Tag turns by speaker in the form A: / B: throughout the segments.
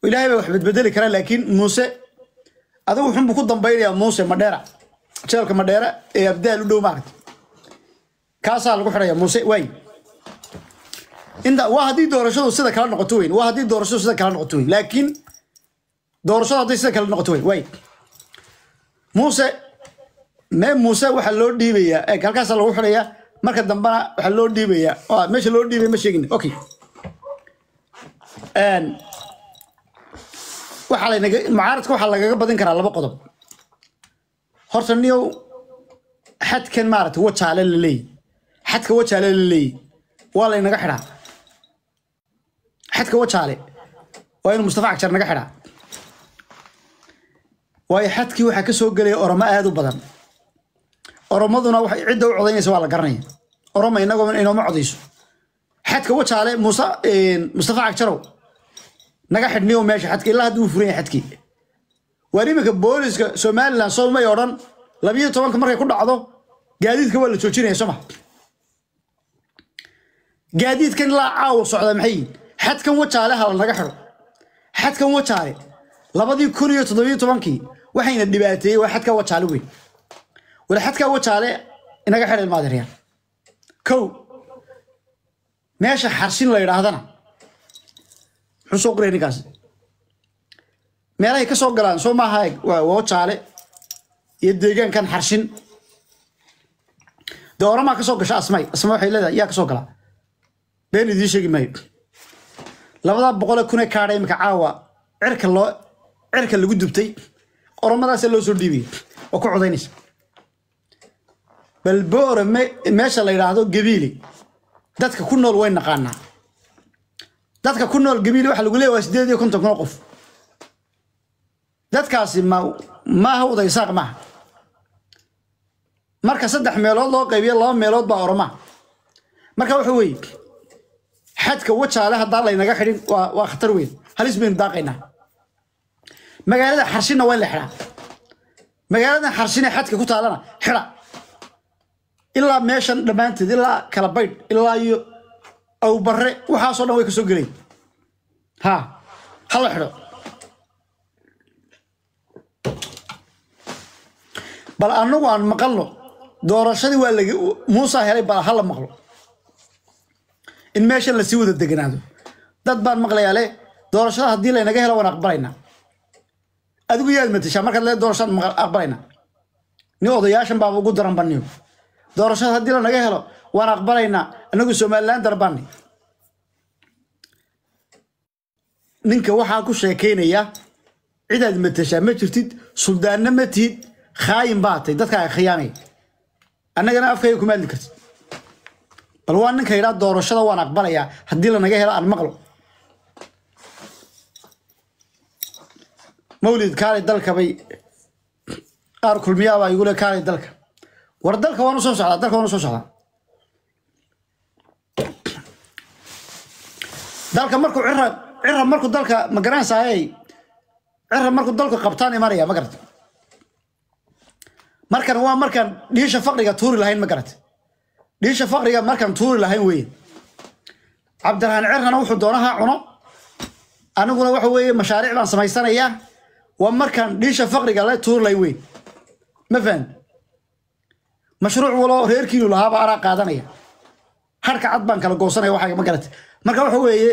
A: ilaahay baa wax bedbedeli kara laakiin muuse adigu wuxuunbuu ku dambaynayaa muuse madheera jeelka madheera ee abdaal u dhow maaragta kaasaa lagu xidhaya muuse waay inta waa haddii doorashadu sida kala noqoto weyn waa haddii doorashadu sida kala noqoto weyn laakiin doorashadu hadday sida kala noqoto weyn waay muuse mee muuse waxaa loo dhiibayaa ee halkaasaa lagu xidhayaa marka dambena waxaa loo dhiibayaa waa meesha loo dhiibay ma sheegin okay Een, waxaa laynaga mucaaradka waxaa lagaga badin karaa laba qodob horta niyow xadkan maaragta wajaale la leeyahy xadka wajaale la leeyahy waa laynaga xidhaa xadka wajaale waa inuu mustafa cagjar naga xidhaa waayo xadkii waxaa ka soo gelaya oromo aad u badan oromaduna waxay cidda u codaynaysa waa la garanaya oromo inagoo inooma codayso xadka wajaale muuse mustafa cagjarow naga xidhniyo meesha xadka ilaa hadduu furan yahay xadkii waar iminka booliska somalilan soomay oo dhan labiyo tobanka markay ku dhacdo gaadiidka waa la joojinaya soo ma gaadiidkan ilaa caawa socda maxay yihiin xadkan wajaale hala naga xidho xadkan wajaale labadii kun iyo toddobiyo tobankii waxayna dhibaateeyey waa xadka wajaale weyn wala xadka wajaale inaga xidha ilmaadeeryaal kow meesha xarshin la yidhaahdana muxuu soo qoraya ninkaas meelahay ka soo galaan soo maaha waa wajaale iyo deegaankan xarshin dee oramaa ka soo gasha asmay asma waxay leedahay yaa ka soo galaa been idiin sheegi maayo labadaa boqole kun ee kaadha imika caawa cirka loo cirka lagu dubtay oromadaasa loo soo dhiibaya oo ku codaynaysa bal boore me- meesha la yidhaahdo gabiili dadka ku nool way naqaanaa dadka ku nool gabiili waxa lagu leeyahay waa sideed iyo konton kun oo qof dadkaasi ma maaha udaysaaq maaha marka saddex meelood loo qaybiyo laba meelood baa oromaa marka waxa weeye xadka wajaale haddaan laynaga xidhin waa waa khatar weyn halis baynu daaqaynaa magaalada xarshinna waa in la xidhaa magaaladan xarshin ee xadka ku taalana xidha ilaa meeshan dhammaanteed ilaa kala baydh ilaa iyo awbarre waxaasoo dhan way ka soo gelayn ha ha la xidho bal annagu aan maqalno doorashadii waa laga muusa helay bal ha la maqlo in meeshan lasii wada deganaado dad baan maqlayaa le doorashada haddii laynaga helo waan aqbalaynaa adigu yaad matashaa markaad le doorashada maqa- aqbalaynaa ni odayaashan baaba ugu daran baniyo doorashada haddii lanaga helo waan aqbalaynaa anagu somalilan darbaani ninka waxaa ku sheekaynaya cidaad matashaa ma jirtid suldaanna ma tihid khaayin baa tay dadkaaga khiyaamay annagana afkayga kuma hadli kartid bal waa ninka yidhaa doorashada waan aqbalayaa haddii lanaga helo aan maqlo mawlid kaalay dalka bay qaar kulmiyaabaa igu le kaalay dalka war dalka waan u soo socdaa dalka waan u soo socdaa dalka markuu cira cira markuu dalka ma garanaysaayey cira markuu dalku qabtaan imanaya ma garata markan waa markaan dhiisha faqriga tuuri lahayn ma garata dhiisha faqriga markaan tuuri lahayn weeye cabdiraxmaan cirrana wuxuu doonaha cuno aniguna waxa weeye mashaariic baan samaysanayaa waa markaan dhiisha faqriga la tuuri lahayn weeye ma fahan mashruuc walo reerkiinu lahaaba anaa qaadanaya harka cad baan kala goosanaya waxaa ma garata marka waxa weeye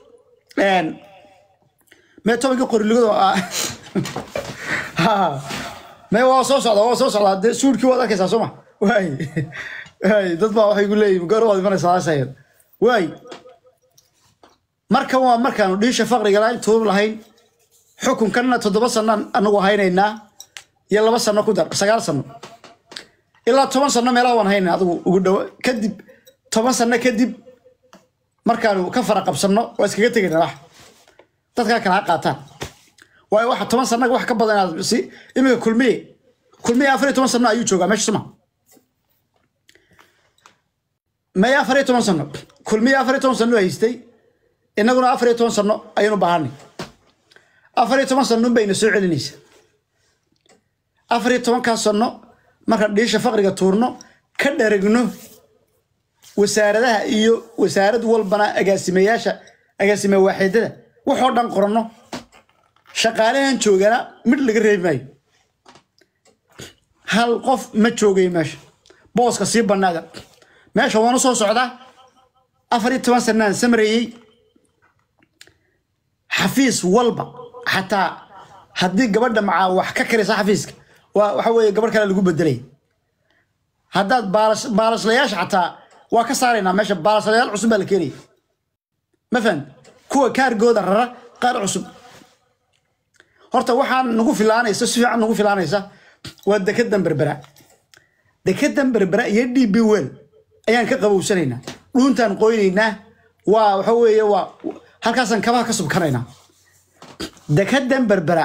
A: mee tobankii qoriligado mee waa soo socda waa soo socdaa dee suudhkii waad arkaysaa soo ma waay waay dad baa waxay ku leeyihin goor waad imanaysaa asayan waay markan waa markaanu dhiisha faqriga lahayn tuur lahayn xukunkanna toddoba sanaan anagu haynaynaa iyo laba sano ku dar sagaal sano ilaa toban sano meelaha waan hayna adigu ugu dhowo kadib toban sano kadib markaanu ka fara qabsanno waa iskaga tegayna wax dadkaa kala ha qaataan waayo waxa toban sano wax ka badan inaad si iminka kulmiye kulmiye afar iyo toban sano ayuu joogaa meesha suma maya afar iyo toban sano kulmiye afar iyo toban sano haystay innaguna afar iyo toban sano ayaynu baahanay afar iyo toban sano bayna soo celinaysa afar iyo tobankaas sano markaan dhiisha faqriga tuurno ka dharagno wasaaradaha iyo wasaarad walbana agaasimayaasha agaasime waaxidada waxoo dhan qoranno shaqaalahan joogana mid laga reebi maayo hal qof ma joogayo meesha booska sii bannaada meesha waana soo socdaa afar iyo toban sanaan samreeyey xafiis walba xataa haddii gabadha macaa wax ka karaysa xafiiska waa waxa weeye gabadh kale lagu bedelay haddaad baalash baalashlayaasha xataa waa ka saaraynaa meesha baalashlayaal cusub baa la keenaya ma fahan kuwa kaargooda rara qaar cusub horta waxaan nagu filaanaysa si fiican nagu filaanaysa waa dekedan berbera dekedan berbera iyo d b wel ayaan ka qabowsanaynaa dhuuntaan qoynaynaa waa waxa weeye waa halkaasaan kabaha ka subkanaynaa dekedan berbera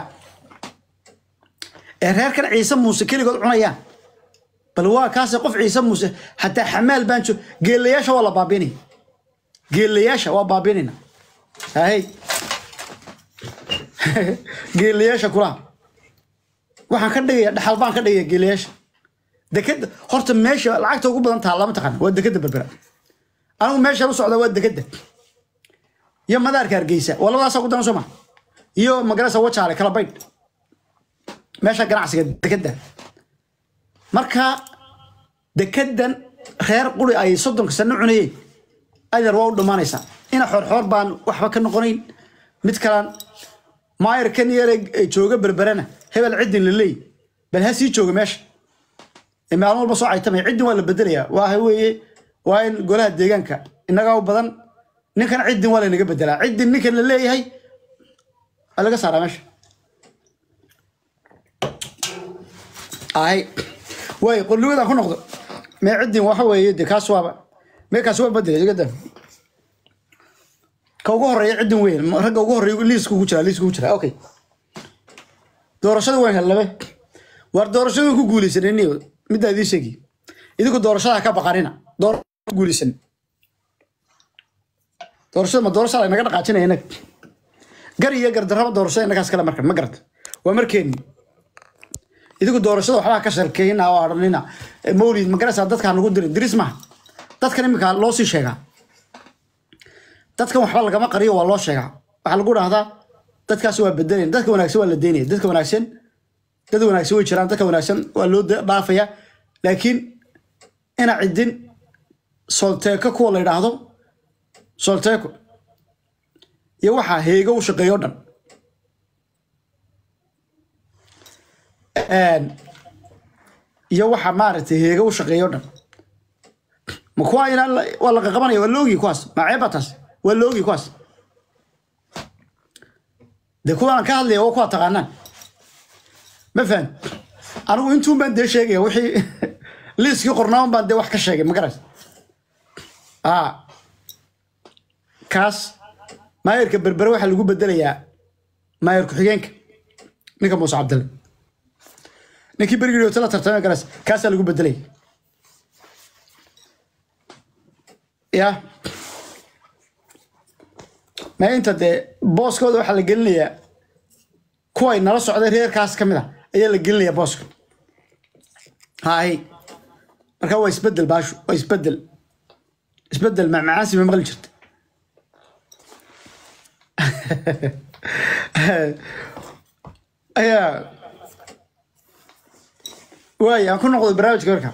A: ee reerkan ciise muuse keligood cunayaan bal waa kaase qof ciise muuse xataa xamaal baan joog geelayaasha waa la baabinaya geelayaasha waa baabinayna hay geelayaasha kulaha waxaan ka dhigaya dhaxal baan ka dhigaya geelayaasha dekeda horta meesha lacagta ugu badan taha lama taqaana waa dekeda berbera anigu meeshaan u socda waa dekeda iyo madaarka hargeysa waa labadaasa ku daran soo ma iyo magarasa wajaale kala baydh meesha ganacsiga dekeda marka dekedan reer quri ay soddonka sano cunayeen adeer waa u dhammaanaysaa ina xoorxoor baan waxba ka noqonayn mid kalaan maayarkan yare jooga berberana hebel ciddin la leey bal ha sii jooga meesha ee maalin walba soo caytamaya ciddin waa la bedelayaa waa weeye waa in golaha deegaanka innagaa u badan ninkan ciddin waa laynaga bedelaa ciddin ninkan la leeyahay waa laga saaraa meesha ay way qolliwadaan ku noqdo mee ciddin waxa weeye de kaas waaba mee kaas waa bedelay igada ka ugu horeeya ciddin weyn ragga ugu horeeya liiska ugu jira liiska ugu jira okay doorashada waan hellabe war doorashada ku guulaysanayni middaa idiin sheegi idinku doorashada ka baqanina door ku guulaysan doorashada ma doorashada ay naga dhaqaajinaya inag gar iyo gardarraba doorashada innagaas kale markan ma garata waa markeeni idinku doorashada waxbaa ka sharkeyna oo odhanina mawlid magaraysaa dadkaa nagu dirin diris maha dadkan iminka loo sii sheegaa dadkan waxba lagama qariyo waa loo sheegaa waxaa lagu dhahdaa dadkaas waa bedelayn dadka wanaagsan waa la deynaya dadka wanaagsan dad wanaagsan way jiraan dadka wanaagsan waa loo dhaafaya laakiin ina ciddin solteeko kuwa la yidhaahdo solteeko iyo waxaa heego u shaqeeyo dhan iyo waxa maaragtay heega u shaqeeyo dhan ma kuwa inaan waa la qaqabanaya waa loogi kuwaas ma ceeba taas waa loogi kuwaas dee kuwaan ka hadlaya waa kuwa taqaanaan ma fahan anigu intuun baan dee sheegaya wixii liiskii qornaaban baan dee wax ka sheegay magaras a kaas maayarka berbere waxaa lagu bedelayaa maayar ku-xigeenka ninka muuse cabdille ninkii berigii tala tartamay garas kaasaa lagu bedelay ya ma inta dee booskooda waxaa la gelinayaa kuway nala socday reerkaas ka mid a ayaa la gelinayaa booska hay marka waa isbedel baashu waa isbedel isbedel macmacaansi ma maqli jirta ayaa waay aan ku noqday barnaamijka marka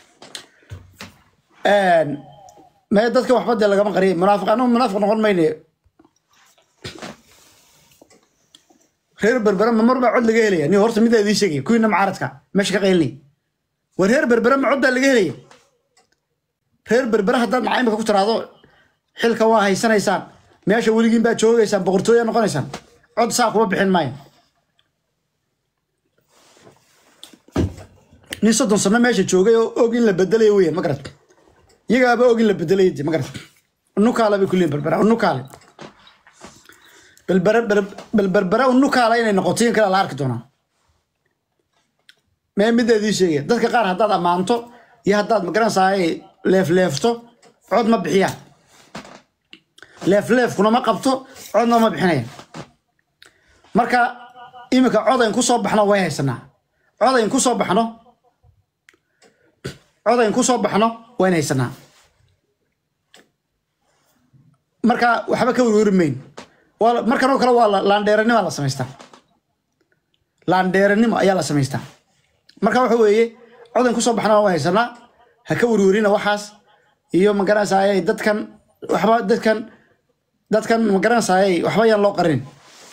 A: mee dadka waxba dee lagama qariyay munaafiq anagu munaafiq noqon mayne reer berbere ma mar baa cod laga helaya ni horta midaa idiin sheegaya kuwiina mucaaradka meesha ka qaylinay war reer berbere ma cod baa laga helaya reer berbere haddaad maxaa imika ku tiraahdo xilka waa haysanaysaan meesha weligiin baa joogaysaan boqortooya noqonaysaan cod saa kuma bixin maayo nin soddon sano meesha joogay oo og in la bedelayo weyan ma garat iyagaaba og in la bedelayo de ma garat unukaala bay kuleeyin berbera unukaale bal berbera unukaala inay noqoto in kale la arki doonaa mee midda idiin sheegaya dadka qaar haddaad ammaanto iyo haddaad magaranaysaay leefleefto cod ma bixiyaan leefleefkuna ma qabto codna ma bixinaya marka iminka codayn ku soo baxno way haysanaa codayn ku soo baxno codayn ku soo baxno wayn haysanaa marka waxba ka werweri mayn markan oo kale waa laandheeranima la samaystaa laandheeranimo ayaa la samaystaa marka waxa weeye codan kusoo baxna waan haysanaa ha ka werwerina waxaas iyo magaranaysaayay dadkan waxba dadkan dadkan magaranaysaayay waxba yaan loo qarin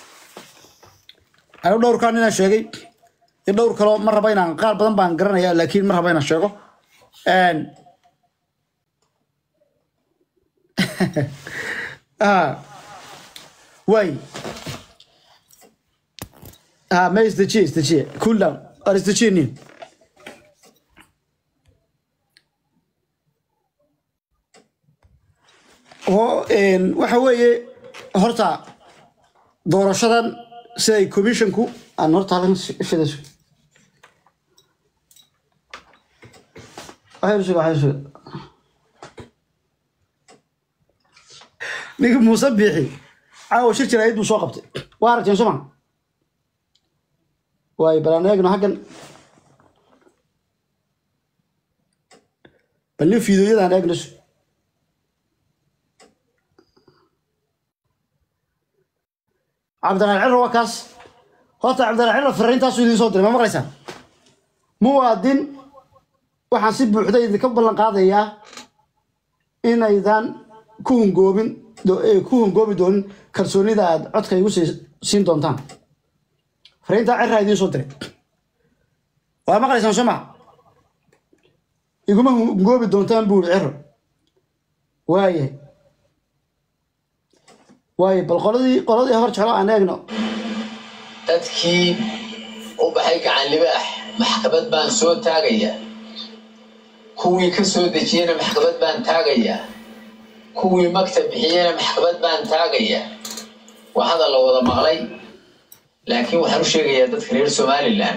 A: anigu dhowrkaan inaan sheegay iyo dhowr kaloo ma raba inaan qaar badan baan garanaya laakiin ma raba inaan sheego Een, ah, waay ah ma isdejiye isdejiye cool down ar isdejiye nin oo een, waxa weeye horta doorashadan siday commissionku aan horta halkan shidayso waxay suga waxay suga ninka muuse biixi caawa shir jiraayid buu soo qabtay waa aragteen soo ma waayo bal aan eegno haggan bal nin fiidoyadaan eegno cabdiraal ciro waa kaas horta cabdiraal ciro fariintaasu idiin soo diray ma maqlaysaan muwaadin waxaan si buuxda idinka ballan qaadayaa inaydan ku hungoobin do- eh, ku hungoobi doonin kalsoonida aad codka igu sii- siin doontaan fariintaa ciraa idiin soo diray waa maqlaysaan soo maa iguma hungoobi doontaan buu ihi ciro waayahay waaye bal qoladii qoladii hor jeclo aan eegno
B: dadkii u baxay gacan libaax maxkamad baan soo taagayaa kuwii ka soo dejiyena maxkamad baan taagayaa kuwii magta bixiyena maxkamad baan taagayaa waa hadal la wada maqlay laakiin waxaan u sheegayaa dadka reer somalilan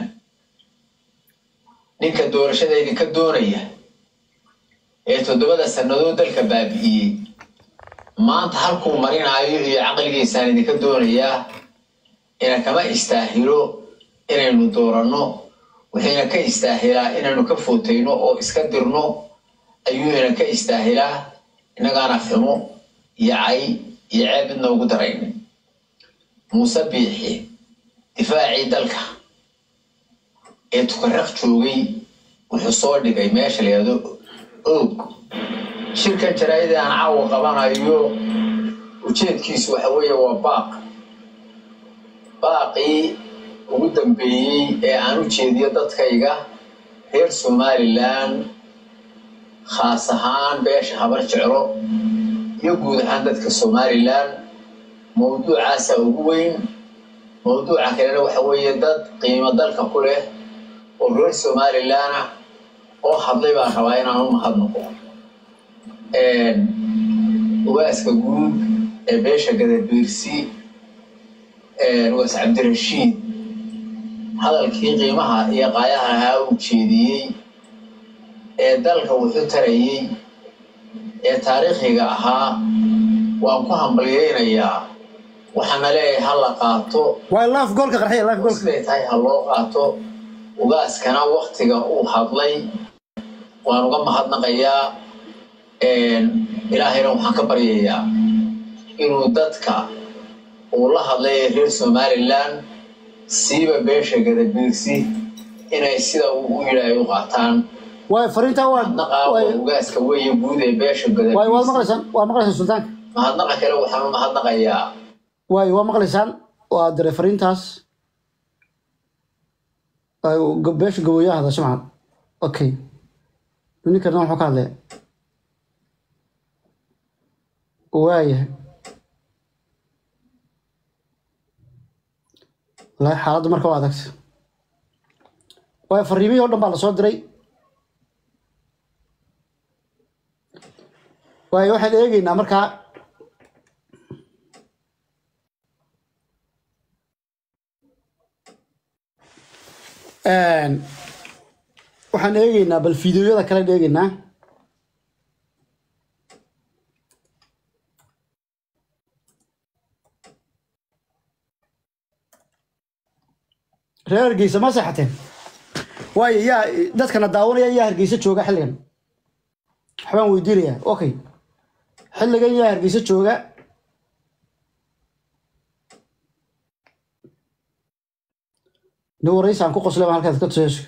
B: ninka doorashada idinka doonaya ee toddobada sannadood dalka baabi'iyey maanta halkuu marinaayo iyo caqligiisaan idinka doonayaa ina kama istaahilo inaynu dooranno waxayna ka istaahilaa inaynu ka footayno oo iska dirno ayuu ina ka istaahilaa innagaana fimo iyo cay iyo ceeb midna ugu daraynin muuse biixi difaacii dalka ee tukaraq joogay wuxuu soo dhigay meesha la yihahdo oog shirkan jaraa'idii aan caawa qabanayo ujeedkiisu waxa weeye waa baaq baaqii ugu dambeeyey ee aan u jeediyo dadkayga reer somalilan khaas ahaan beesha habar jeclo iyo guud ahaan dadka somalilan mawduucaasa ugu weyn mawduuca kalena waxa weeye dad qiimo dalka ku leh oo reer somalilan ah oo hadlay baan rabaa inaan u mahadnaqo ugaaska guud ee beesha gadabiirsi ugaas cabdirashiid hadalkii qiimaha iyo qaayaha ahaa uu jeediyey ee dalka wuxuu tarayey ee taariikhiga ahaa waan ku hambalyaynayaa waxaana leeyahay ha la qaato
A: waa laaf goolka qarxiya laaf goolka
B: siday tahay ha loo qaato ugaaskana waktiga uu hadlay waan uga mahadnaqayaa ilaahayna waxaan ka baryayaa inuu dadka uu la hadlay ee reer somalilan siiba beesha gadabiirsi inay sida uu u yidhaahay u qaataan
A: waayo fariintaa waa
B: mahadnaqa waa
A: waayo
B: ugaaska weeye guud ee beesha
A: waayo waad
B: gadabiirsi
A: maqlaysaan waa maqlaysaan sultaanka
B: mahadnaqa kale waxaan u mahadnaqayaa
A: waayo waa maqlaysaan waa diray fariintaas waayo go- beesha gabooyaha hadasho maxad okay ninkana wuxuu ka hadlaya waayahay wallaahi xaaladdu marka waa adagta waayo fariimihii oo dhan baa lasoo diray waayo waxaan eegeynaa markaa Een, waxaan eegeynaa bal fiidiyoyada kale eegeynaa reer hargeysa ma seexateen waayo yaa dadkana daawanaya yaa hargeysa jooga xilligan waxbaan weydiinayaa okay xilligan yaa hargeysa jooga nin waraysi aan ku qoslay baan halkaas ka tuseeso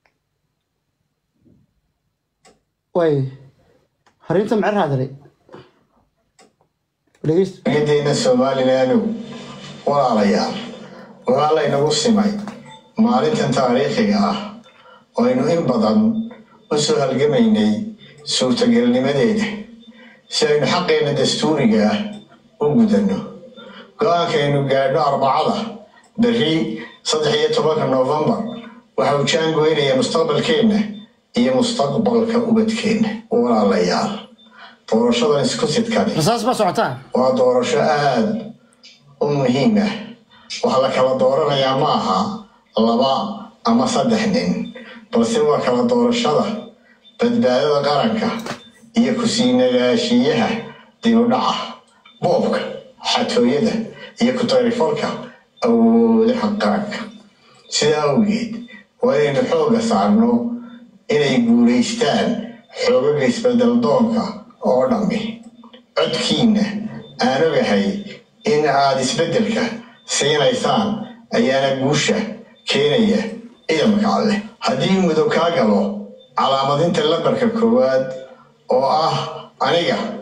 A: way harinta macer raadalay dhegeysta
C: ciidayna somalilaanow walaalayaal waxaa laynagu simay maalintan taariikhiga ah oo aynu in badan u soo halgamaynay suurtagelnimadeeda si aynu xaqeenna dastuuriga ah u gudanno go-aankaynu gaadhno arbacada berri saddex iyo tobanka noofembar waxa uu jaangoynayaa mustaqbalkeenna iyo mustaqbalka ubadkeenna walaalayaal doorashadan isku sidkani
A: rasaas baa socotaa
C: waa doorasho aada u muhiim ah waxaa la kala dooranayaa ma aha laba ama saddex nin balse waa kala doorashada badbaadada qaranka iyo kusii nagaashiyaha dibudhaca boobka xatooyada iyo ku-tagrifalka awoodaha qaranka sidaa awgeed waa inaynu xoogga saarno inay guulaystaan xoogaga isbedel doonka oo dhammi codkiinna aan ogahay in aad isbeddelka siinaysaan ayaana guusha keenaya ciidamka alleh haddii mudug kaa galo calaamadinta lambarka koowaad oo ah aniga